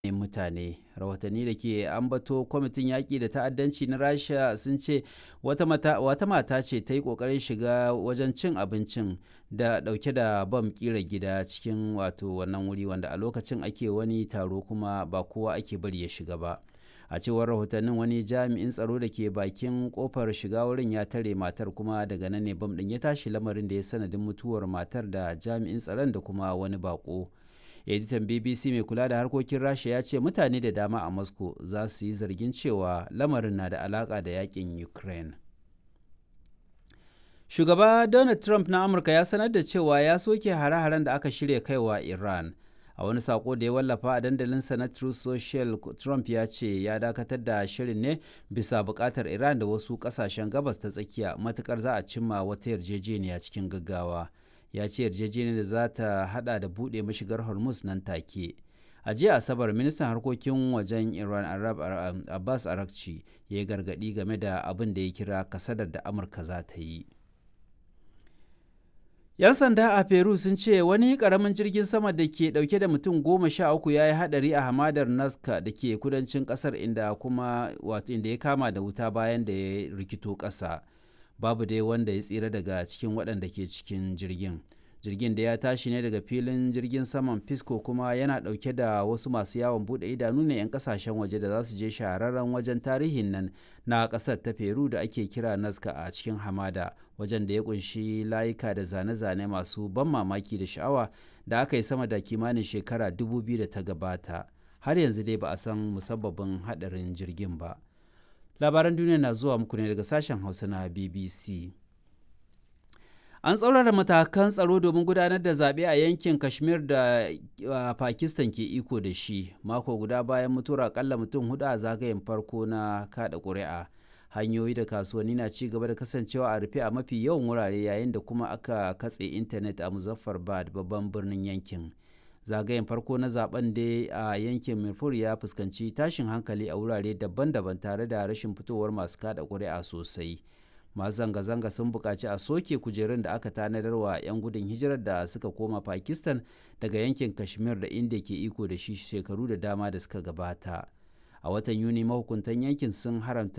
mutane rahotanni da ke ambato kwamitin yaƙi da ta'addanci na rasha sun ce wata mata ce ta yi ƙoƙarin shiga wajen cin abincin da ɗauke da bam ƙira gida cikin wato wannan wuri wanda a lokacin ake wani taro kuma ba kowa ake bari ya shiga ba a cewar rahotannin wani jami'in tsaro da ke bakin kofar shiga wurin ya tare matar kuma daga nan ne bam ɗin ya tashi lamarin da ya sanadin mutuwar matar da jami'in tsaron da kuma wani bako editan bbc mai kula da harkokin rasha ya ce mutane da dama a moscow za su yi zargin cewa lamarin na da alaka da yakin ukraine shugaba donald trump na amurka ya sanar da cewa ya soke hare-haren da aka shirya kaiwa iran a wani sako da ya wallafa a dandalinsa na Truth Social Trump ya ce ya dakatar da shirin ne bisa bukatar Iran da wasu kasashen gabas ta tsakiya matukar za a cimma wata yarjejeniya cikin gaggawa ya ce yarjejeniyar da za ta hada da buɗe mashigar Hormuz nan take a jiya asabar ministan harkokin wajen iran arab abbas arakci ya yi gargadi game da abin da ya kira kasadar da amurka za ta yi 'Yan sanda a Peru sun ce wani karamin jirgin sama da ke dauke da mutum goma sha uku ya yi hadari a hamadar Nazca da ke kudancin kasar inda kuma wato inda ya kama da wuta bayan da ya rikito ƙasa. Babu dai wanda ya tsira daga cikin waɗanda ke cikin jirgin. Jirgin da ya tashi ne daga filin jirgin saman Pisco kuma yana ɗauke da wasu masu yawon buɗe idanu ne 'yan kasashen waje da za su je shahararren wajen tarihin nan na ƙasar ta Peru da ake kira Nazca a cikin hamada. wajen da ya kunshi layuka da zane-zane masu ban mamaki da sha'awa da aka yi sama da kimanin shekara 2000 da ta gabata har yanzu dai ba a san musabbabin hadarin jirgin ba labaran duniya na zuwa muku ne daga sashen hausa na bbc an tsaurara matakan tsaro domin gudanar da zaɓe a yankin kashmir da pakistan ke iko da shi mako guda bayan mutuwar akalla mutum hudu a zagayen farko na kada ƙuri'a hanyoyi da kasuwanni na ci gaba da kasancewa a rufe a mafi yawan wurare yayin da kuma aka katse intanet a muzaffarbad babban birnin yankin zagayen farko na zaben da a yankin mirfur ya fuskanci tashin hankali a wurare daban-daban tare da rashin fitowar masu kada ƙuri'a sosai masu zanga-zanga sun buƙaci a soke kujerun da aka tanadar wa 'yan gudun hijirar da suka koma pakistan daga yankin kashmir da inda ke iko da shi shekaru da dama da suka gabata a watan yuni mahukuntan yankin sun haramta